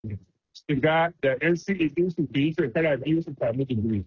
shiga da NCE din su yi shekara biyu su sami digiri.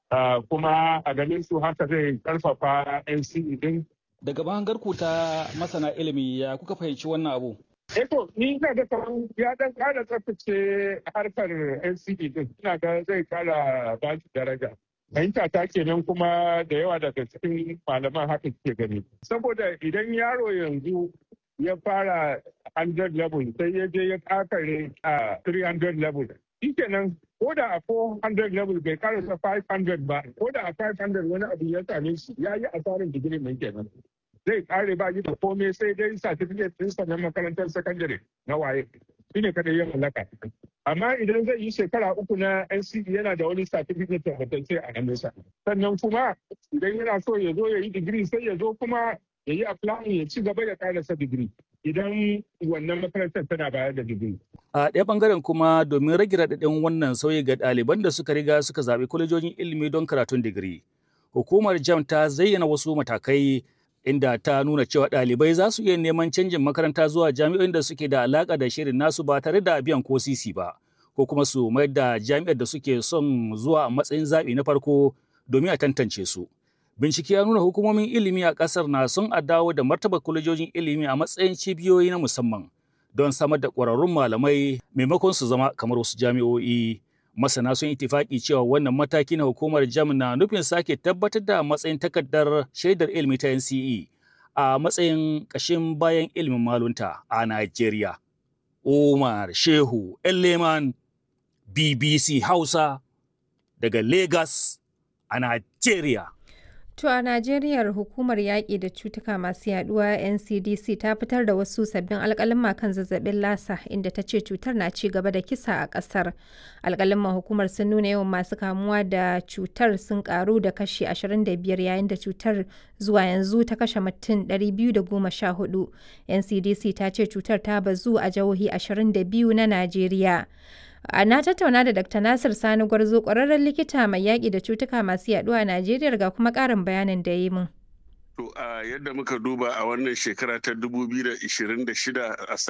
Kuma a ganin su haka zai karfafa NCE din. Daga bangar ku ta masana ilimi ya kuka fahimci wannan abu? Eto, ni ina ga kamar ya dan kara tsaftace harkar NCE din. Ina ga zai kara ba shi daraja. Fahimta ta kenan kuma da yawa daga cikin malaman haka ke gani. Saboda idan yaro yanzu ya fara 100 level sai ya je ya kakare a 300 level. Shi kenan ko da a 400 level bai karasa 500 ba, ko da a 500 wani abu ya same shi ya yi asarin digiri mai kenan. Zai kare ba da komai sai dai certificate ɗinsa na makarantar sakandare na waye. Shi ne kada ya mallaka. Amma idan zai yi shekara uku na NCE yana da wani certificate tabbatacce a hannunsa. Sannan kuma idan yana so ya zo ya yi digiri sai ya zo kuma ya yi applying ya ci gaba ya karasa digiri idan wannan makarantar tana bayar da digiri. A ɗaya ɓangaren kuma domin rage raɗaɗin wannan sauyi ga ɗaliban da suka riga suka zaɓi kwalejojin ilimi don karatun digiri. Hukumar JAM ta zayyana wasu matakai inda ta nuna cewa ɗalibai za su iya neman canjin makaranta zuwa jami'o'in da suke da alaƙa da shirin nasu ba tare da biyan ko sisi ba, ko kuma su mayar da jami'ar da suke son zuwa a matsayin zaɓi na farko domin a tantance su. Bincike ya nuna hukumomin ilimi a ƙasar na son a dawo da martaba kwalejojin ilimi a matsayin cibiyoyi na musamman don samar da ƙwararrun malamai maimakon su zama kamar wasu jami'o'i. Masana sun itifaki cewa wannan mataki na hukumar jam na nufin sake tabbatar da matsayin takardar shaidar ilimi ta NCE a matsayin ƙashin bayan ilimin malunta a Najeriya. Umar Shehu Elleman BBC Hausa daga Lagos a Najeriya. To a Najeriya hukumar yaƙi da cutuka masu yaduwa NCDC ta fitar da wasu sabbin alƙalin kan zazzabin lasa inda ta ce cutar na ci gaba da kisa a ƙasar. Alƙalin hukumar sun nuna yawan masu kamuwa da cutar sun ƙaru da kashi 25 yayin da cutar zuwa yanzu ta kashe mutum 214. NCDC ta ce cutar ta bazu a jihohi 22 na Najeriya. na tattauna da Dr. Nasir Sani Gwarzo ƙwararren likita mai yaƙi da cutuka masu yaɗuwa a Najeriya ga kuma ƙarin bayanin da yi mun. To a yadda muka duba a wannan shekara ta 2026 a